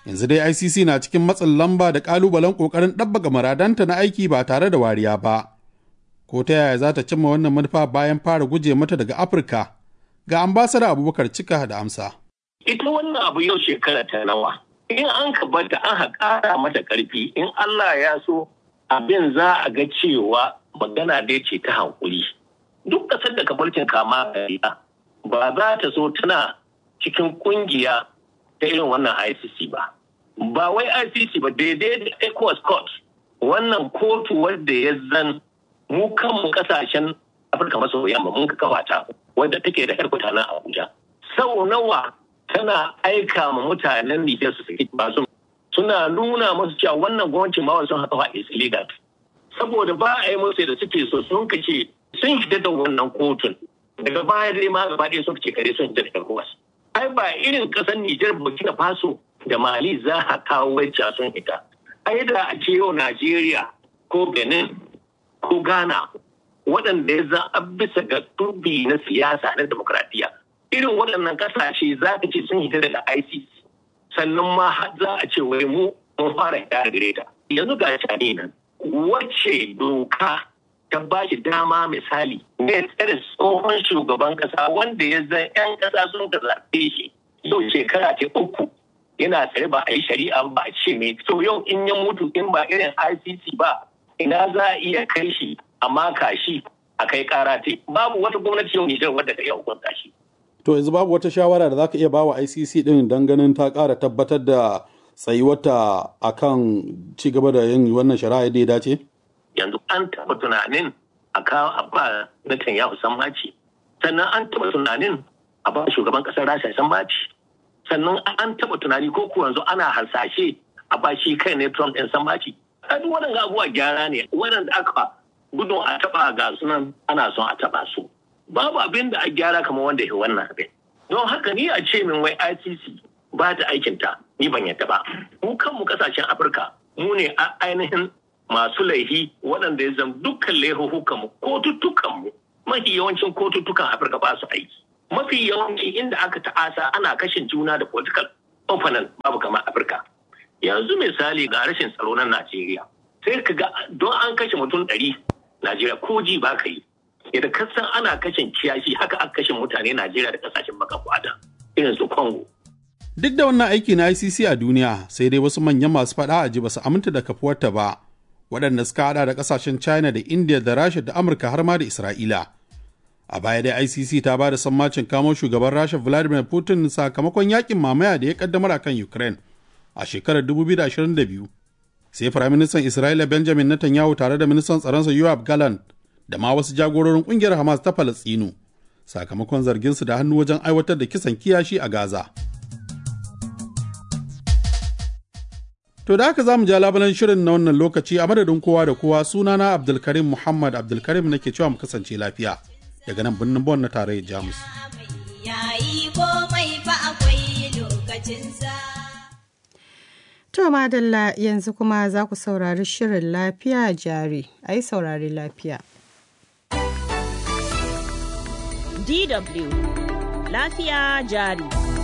Yanzu dai ICC na cikin matsin lamba da ƙalubalen ƙoƙarin ɗabbaga muradanta na aiki ba tare da wariya ba. Ko ta yaya za ta cimma wannan manufa bayan fara guje mata daga Afirka? Ga ambasada Abubakar Cika da amsa. Ita wannan abu yau shekara ta nawa. In an ka bata an haƙara mata ƙarfi in Allah ya so abin za a ga cewa magana dai ce ta hankuli. Duk ƙasar da kabarcin kama kariya ba za ta so tana cikin ƙungiya ta irin wannan ICC ba. Ba wai ICC ba daidai da ECOWAS court wannan kotu wadda ya zan mu kanmu kasashen Afirka maso yamma mun kafa ta wadda take da harkuta na Abuja. Sau nawa tana aika ma mutanen Nijar su saki basu suna nuna musu cewa wannan gwamnati ma sun haka is illegal. Saboda ba a yi musu da suke so sun kace sun fita da wannan kotun. Daga baya dai ma gaba ɗaya sun ce kare sun fita da ECOWAS. Ai ba irin ƙasar Nijar Burkina Faso da Mali za a kawo wacce sun fita. Ai da a ce yau Najeriya ko Benin ko Ghana waɗanda ya za a bisa ga turbi na siyasa na demokradiyya irin waɗannan ƙasashe za ka ce sun hita daga ICC sannan ma za a ce wai mu mun fara hita da gare ta yanzu ga shani nan wacce doka ta ba shi dama misali ne tsare tsohon shugaban ƙasa wanda ya zan 'yan ƙasa sun ka zaɓe shi yau shekara ce uku yana tsare ba a yi shari'a ba a ce mai so yau in ya mutu in ba irin ICC ba ina za a iya kai shi a maka shi a kai kara te babu wata gwamnati yau Nijar wadda ta iya hukunta shi. To yanzu babu wata shawara da za ka iya bawa ICC din don ganin ta ƙara tabbatar da tsayuwata a kan ci gaba da yin wannan shari'a da ya dace? Yanzu an taɓa tunanin a kawo a ba Netanyahu sammaci sannan an taɓa tunanin a ba shugaban ƙasar Rasha sammaci sannan an taɓa tunani ko ko yanzu ana harsashe a ba shi kai ne Trump ɗin sammaci. duk waɗanda abubuwa gyara ne waɗanda aka gudun a taɓa ga sunan ana son a taɓa su babu abin da a gyara kamar wanda ya wannan abin don haka ni a ce min wai ICC ba ta aikinta ni ban yadda ba mu kanmu kasashen Afirka mu ne ainihin masu laihi waɗanda ya zama dukkan laihuhukan mu kotuttukan mu mafi yawancin kotuttukan Afirka ba su aiki mafi yawanci inda aka ta'asa ana kashin juna da political opponent babu kamar Afirka yanzu misali ga rashin tsaro na Najeriya sai ka ga don an kashe mutum ɗari Najeriya ko ji ba ka yi idan ka san ana kashin kiyashi haka aka kashe mutane Najeriya da kasashen baka kwada irin su Congo. Duk da wannan aiki na ICC a duniya sai dai wasu manyan masu faɗa a ji ba su aminta da kafuwarta ba waɗanda suka hada da kasashen China da India da Rasha da Amurka har ma da Isra'ila. A baya dai ICC ta ba da sammacin kamo shugaban Rasha Vladimir Putin sakamakon yakin mamaya da ya kaddamar akan Ukraine. a shekarar 2022 sai firaministan isra'ila benjamin netanyahu tare da ministan tsaronsa yoab gallant da ma wasu jagororin kungiyar hamas ta falastinu sakamakon zarginsu da hannu wajen aiwatar da kisan kiyashi a gaza to da haka za mu ja labalan shirin na wannan lokaci a madadin kowa da kowa sunana abdulkarim muhammad abdulkarim nake cewa mu kasance lafiya daga nan birnin bon na tarayyar jamus yayi komai fa akwai lokacinsa To madalla yanzu kuma za ku saurari shirin lafiya jari, a yi saurari lafiya. DW Lafiya jari.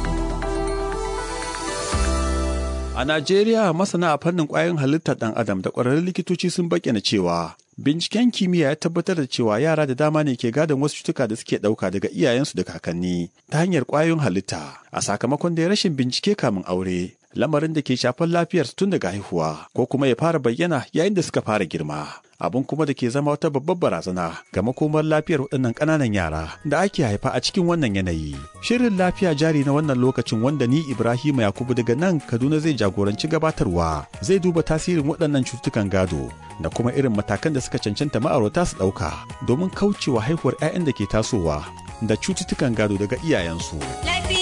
A Najeriya masana a fannin ƙwayoyin halittar ɗan adam da ƙwararrun likitoci sun bayyana cewa binciken kimiyya ya tabbatar da cewa yara da dama ne ke gadon wasu cutuka da suke ɗauka daga iyayensu da kakanni ta hanyar ƙwayoyin halitta a sakamakon da rashin bincike kamin aure lamarin da ke shafar lafiyarsu tun daga haihuwa ko kuma ya fara bayyana yayin da suka fara girma abin kuma da ke zama wata babbar barazana ga makomar lafiyar waɗannan ƙananan yara da ake haifa a cikin wannan yanayi shirin lafiya jari na wannan lokacin wanda ni ibrahim yakubu daga nan kaduna zai jagoranci gabatarwa zai duba tasirin waɗannan cututtukan gado da kuma irin matakan da suka cancanta ma'aurata su ɗauka domin kaucewa haihuwar 'ya'yan da ke tasowa da cututtukan gado daga iyayensu.